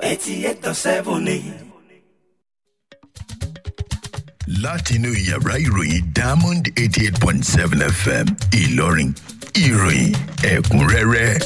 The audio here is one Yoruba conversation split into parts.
eighty eight dot seven ni. látinú yàrá ìròyìn diamond eighty eight point seven fm ìlọrin ìròyìn ẹ̀kúnrẹ́rẹ́.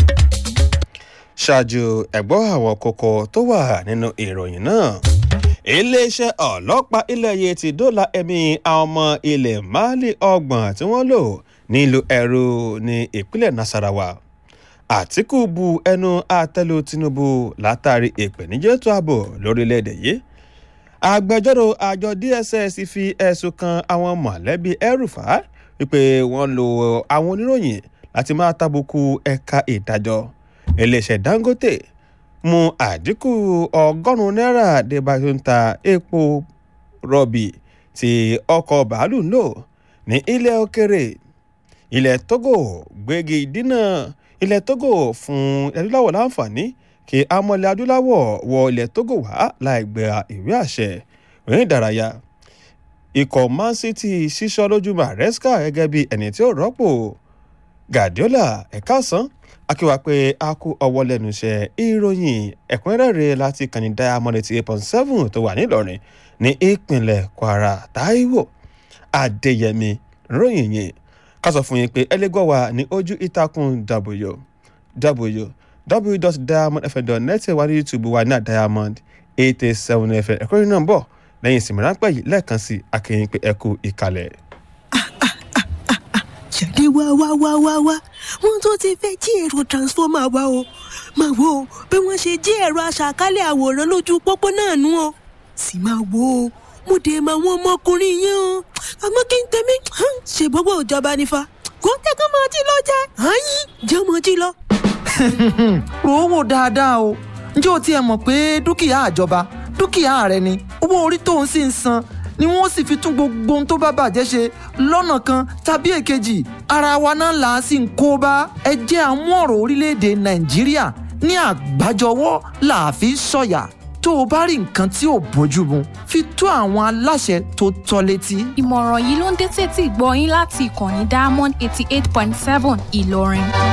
ṣáájú ẹ̀gbọ́n àwọn kókó tó wà nínú ìròyìn náà iléeṣẹ́ ọlọ́pàá ilẹ̀ yìí ti dóòlà ẹ̀mí àwọn ọmọ ilẹ̀ mali ọgbọ̀n tí wọ́n lò nílùú ẹ̀rù ní ìpínlẹ̀ nasarawa àtìkù bu ẹnu àtẹ́lu tinubu látàrí ìpèníjà ètò ààbò lórílẹ̀‐èdè yìí agbẹjọ́rò àjọ dss fi ẹ̀sùn kan àwọn mọ̀lẹ́bí ẹrùfà wípé wọ́n lo àwọn oníròyìn láti máa tàbùkù ẹ̀ka ìdájọ́ iléeṣẹ́ dangote mú àdínkù ọgọ́rùn-ún náírà débà tó ń ta epo rọ̀bì tí ọkọ̀ bàálù ń lò ní ilẹ̀ òkèrè ilẹ̀ togo gbégi dínà ilẹ̀ togo fún adúláwọ̀ láǹfààní kí amọ̀lẹ̀ adúláwọ̀ wọ ilẹ̀ togo wá láì gba ìwé àṣẹ ìrìn ìdárayá ikọ̀ man city ṣíṣọ́ lójú maresca gẹ́gẹ́ bí ẹni tí ó rọ́pò guardiola ẹ̀ka ọ̀sán akíwá pé a kú ọwọ́ lẹ́nu iṣẹ́ ìròyìn ẹ̀kúnrẹ́rẹ́ láti kàní diamond eighty eight point seven tó wà nílọrin ní ìpínlẹ̀ kwara taiwo adéyẹmí ròyìn yìí ká sọ fún yín pé ẹlẹ́gbọ́n wa ní ojú ìtàkùn w w www.diamondfm.net wà ní youtube wa ní diamond eight eight seven fm ẹ̀kọ́ yìí náà ń bọ̀ lẹ́yìn ìsinmi ráńpẹ́ yìí lẹ́ẹ̀kan sí akẹ́yìn pé ẹ kú ìkàlẹ̀. jáde wá wá wá wá wá wọn tó ti fẹ́ jí èrò transformer wa o máa wo bí wọ́n ṣe jí ẹ̀rọ aṣàkálẹ̀ àwòrán lójú pópó náà nú o sì máa wo o mo dé máa wọn ọmọkùnrin yẹn o àmọ́ kí n tẹ̀mí ṣe gbogbo ìjọba nífa kó tẹ́kọ̀ máa jí lọ jẹ́ àyín jẹ́ ọmọ jí lọ. rò ó wò dáadáa o ǹjẹ́ o tiẹ̀ mọ̀ pé dúkìá àjọba dúkìá rẹ ni owó orí tó ń sì ń san ni wọ́n sì fi tún gbogbo ohun tó bá bàjẹ́ ṣe lọ́nà kan tàbí èkejì ara wa náà là á sì ń kó bá ẹ jẹ́ àmú ọ̀rọ̀ orílẹ̀-èdè nàìjíríà ní àgbájọwọ́ là á fi sọ̀yà tó o bá rí nǹkan tí ò bójú mu fi tó àwọn aláṣẹ tó tọ́ létí. ìmọ̀ràn yìí ló ń dé tètè gbọ́ yín láti ìkànnì diamond eighty eight point seven ìlọrin.